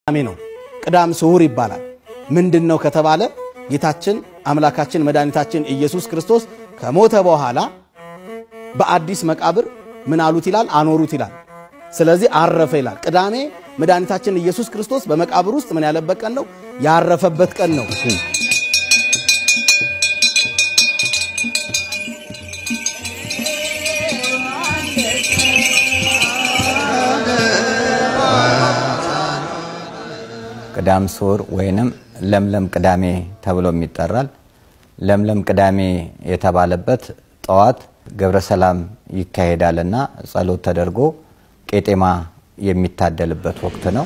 ቅዳሜ ነው። ቅዳም ስዑር ይባላል። ምንድን ነው ከተባለ ጌታችን አምላካችን መድኃኒታችን ኢየሱስ ክርስቶስ ከሞተ በኋላ በአዲስ መቃብር ምን አሉት ይላል? አኖሩት ይላል። ስለዚህ አረፈ ይላል። ቅዳሜ መድኃኒታችን ኢየሱስ ክርስቶስ በመቃብር ውስጥ ምን ያለበት ቀን ነው? ያረፈበት ቀን ነው። ቅዳም ስዑር ወይንም ለምለም ቅዳሜ ተብሎም ይጠራል። ለምለም ቅዳሜ የተባለበት ጠዋት ገብረ ሰላም ይካሄዳልና ጸሎት ተደርጎ ቄጤማ የሚታደልበት ወቅት ነው።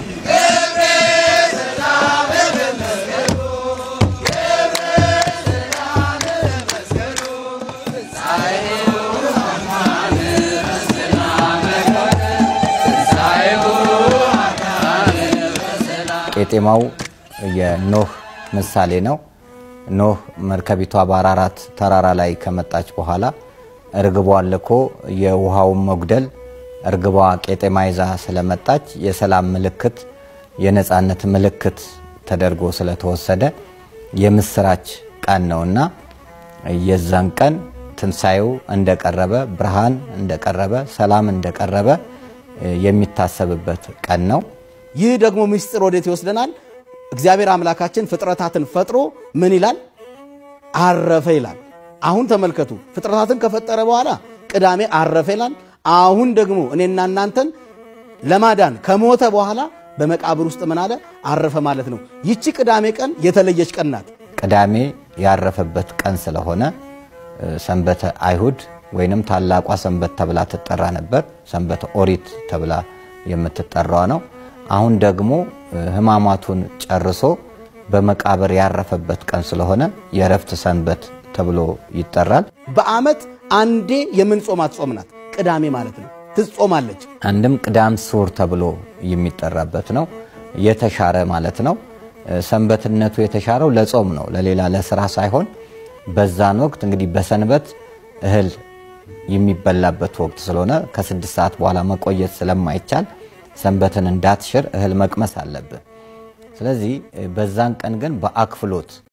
ቄጤማው የኖህ ምሳሌ ነው። ኖህ መርከቢቷ በአራራት ተራራ ላይ ከመጣች በኋላ እርግቧን ልኮ የውሃውን መጉደል እርግቧ ቄጤማ ይዛ ስለመጣች የሰላም ምልክት፣ የነፃነት ምልክት ተደርጎ ስለተወሰደ የምስራች ቀን ነውና የዛን ቀን ትንሣኤው እንደቀረበ፣ ብርሃን እንደቀረበ፣ ሰላም እንደቀረበ የሚታሰብበት ቀን ነው። ይህ ደግሞ ምስጢር ወዴት ይወስደናል? እግዚአብሔር አምላካችን ፍጥረታትን ፈጥሮ ምን ይላል? አረፈ ይላል። አሁን ተመልከቱ፣ ፍጥረታትን ከፈጠረ በኋላ ቅዳሜ አረፈ ይላል። አሁን ደግሞ እኔና እናንተን ለማዳን ከሞተ በኋላ በመቃብር ውስጥ ምን አለ? አረፈ ማለት ነው። ይቺ ቅዳሜ ቀን የተለየች ቀን ናት። ቅዳሜ ያረፈበት ቀን ስለሆነ ሰንበተ አይሁድ ወይንም ታላቋ ሰንበት ተብላ ትጠራ ነበር። ሰንበተ ኦሪት ተብላ የምትጠራዋ ነው። አሁን ደግሞ ሕማማቱን ጨርሶ በመቃብር ያረፈበት ቀን ስለሆነ የእረፍት ሰንበት ተብሎ ይጠራል። በዓመት አንዴ የምንጾማት ጾም ናት ቅዳሜ ማለት ነው። ትጾማለች። አንድም ቅዳም ስዑር ተብሎ የሚጠራበት ነው። የተሻረ ማለት ነው። ሰንበትነቱ የተሻረው ለጾም ነው፣ ለሌላ ለስራ ሳይሆን በዛን ወቅት እንግዲህ በሰንበት እህል የሚበላበት ወቅት ስለሆነ ከስድስት ሰዓት በኋላ መቆየት ስለማይቻል ሰንበትን እንዳትሽር እህል መቅመስ አለብህ። ስለዚህ በዛን ቀን ግን በአክፍሎት